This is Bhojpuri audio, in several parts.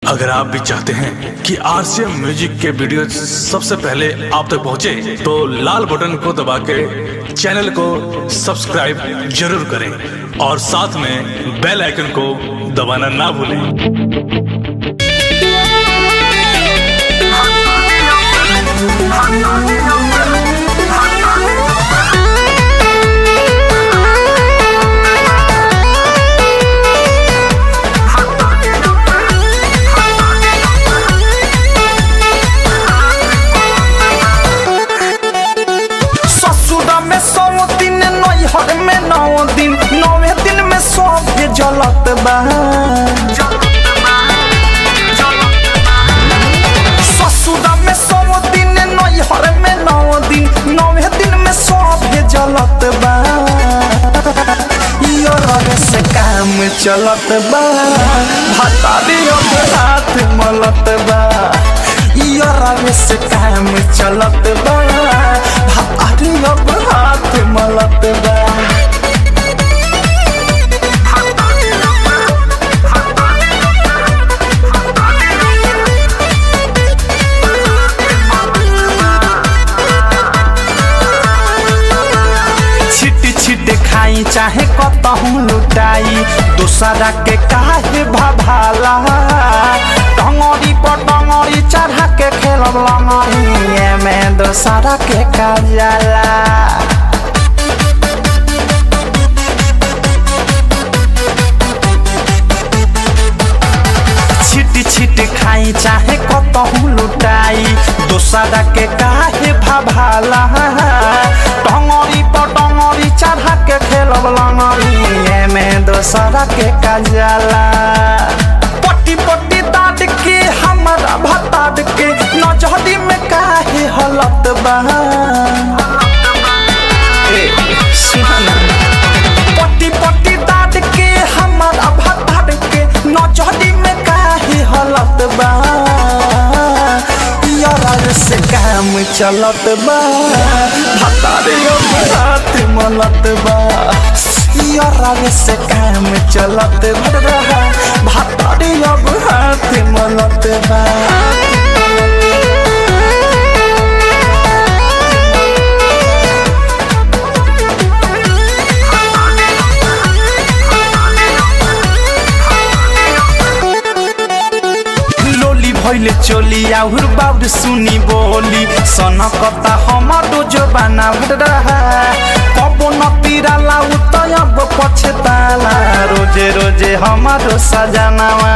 अगर आप भी चाहते हैं कि आरसीएम म्यूजिक के वीडियो सबसे पहले आप तक पहुंचे, तो लाल बटन को दबा के चैनल को सब्सक्राइब जरूर करें और साथ में बेल आइकन को दबाना ना भूलें ससुरा में सौ दिन नैहर में नौ दिन नौवे दिन में सब जलत बा ससुरा में सौ दिन नैहर में नौ दिन नौवे दिन में सब जलत बा यो रहे से काम चलत बा भतारी अब हाथ मलत बा यो रहे से काम चलत बा भतारी अब हाथ मलत बा छिट छिट खाई चाहे कतहूँ लुटाई दूसरा के काहे भभाला टंगरी पर टंगरी चढ़ा के खेलब लंगरी में दूसरा के काजला छिट छिट खाई चाहे कतहूँ लुटाई दोसरा के काहे भभाला टंगरी पर टंगरी चढ़ा के खेलब लंगरी में दोसरा के काजला पट्टी पट्टी दाद के हमारा भताद के नजरी में काहे हलत बा ए, सुना ना। पट्टी पट्टी दाद के हमारा भताद के नजरी में काहे हलत बा यार से काम चलत बा भतारे अब हाथ मलत बा यार से काम चलत बा भतारे अब हाथ मलत बा लोली भइले चोली आउर बाउर सुनी बोली सनकता हमारो जबाना रहा कबो न पिराला उ त अब पछताला रोजे रोजे हमारो सजनावा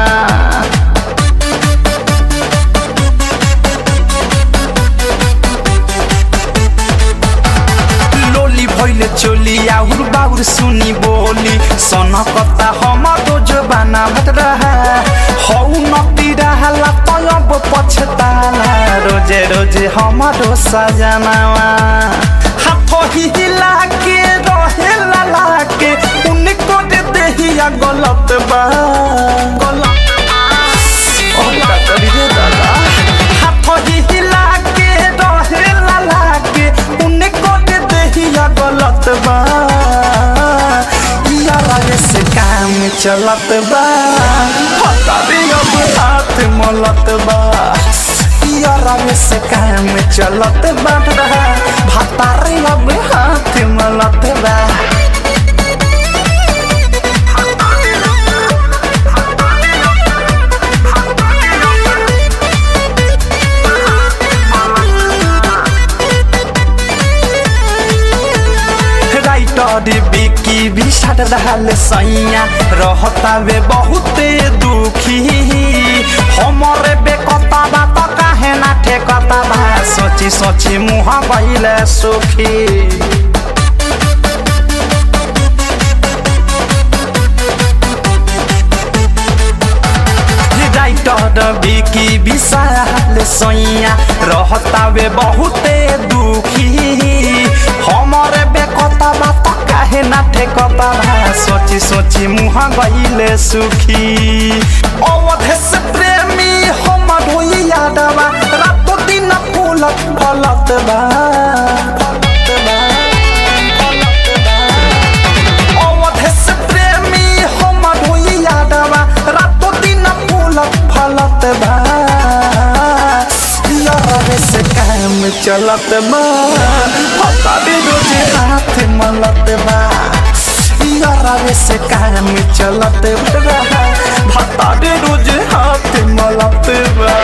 लोली भइले चोली आउर बाउर सुनी बोली सनकता हमारो जबाना रहा हौ न पिराला त अब पछताला रोजे रोजे हमारो सजनावा हाथ हिला के रहेला लाके उनको दे देहिया गलत बा गलत ओ का करी रे दादा हाथ हिला के रहेला लाके उनको दे देहिया गलत बा यार से काम चलत बा हतारी अब हाथ मलत बा यार से काम चलत बा भतारी अब हाथ मलत बा राइटर बिकी भी सट रहल सैया रहता वे बहुते दुखी हमरे बेकता बात काहे ना ठेकता बा सोची सोची मुँह गइले सुखी राइटर बिकी विशाल सैया रहता वे बहुते दुखी हमरे बेकता बात काहे ना ठेकता बा सोची सोची मुँह गइले सुखी अवधे से प्रेमी हमर होई यादवा रातो दिन फूलत फलत बा फलत बा फलत बा अवधे से प्रेमी हमर होई यादवा रातो दिन फूलत फलत मलत बा यारे से काम चलत बा हतारी रोज हाथ मलत बा यारे से काम चलत बा हतारी रोज हाथ मलत बा